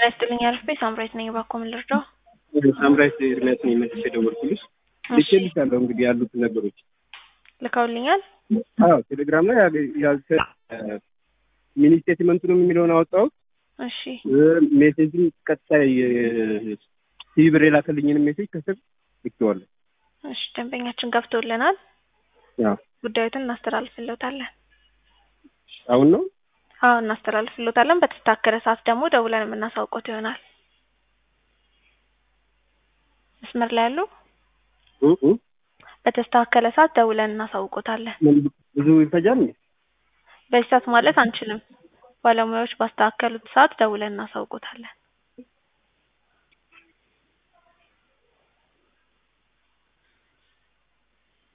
ጤና ይስጥልኝ አርፌ ሳምራይት ነኝ። እባክዎ ምን ልርዳው? ሳምራይት ኤርሚያስ ነኝ። መልሼ የደወልኩልሽ ልኬልሻለሁ እንግዲህ ያሉትን ነገሮች ልከውልኛል። አዎ ቴሌግራም ላይ ያልተ ሚኒ ስቴትመንቱንም የሚለውን አወጣሁት። እሺ ሜሴጅም ቀጥታ ሲቪ ብር የላከልኝንም ሜሴጅ ከስር ልኬዋለሁ። እሺ ደንበኛችን ገብቶልናል። ያው ጉዳዩትን እናስተላልፍለታለን። አሁን ነው አዎ እናስተላልፍለታለን። በተስተካከለ ሰዓት ደግሞ ደውለን የምናሳውቆት ይሆናል። መስመር ላይ ያሉ እ እ በተስተካከለ ሰዓት ደውለን እናሳውቆታለን። ምን ብዙ ይፈጃል እንዴ? በዚህ ሰዓት ማለት አንችልም። ባለሙያዎች ባስተካከሉት ሰዓት ደውለን እናሳውቆታለን።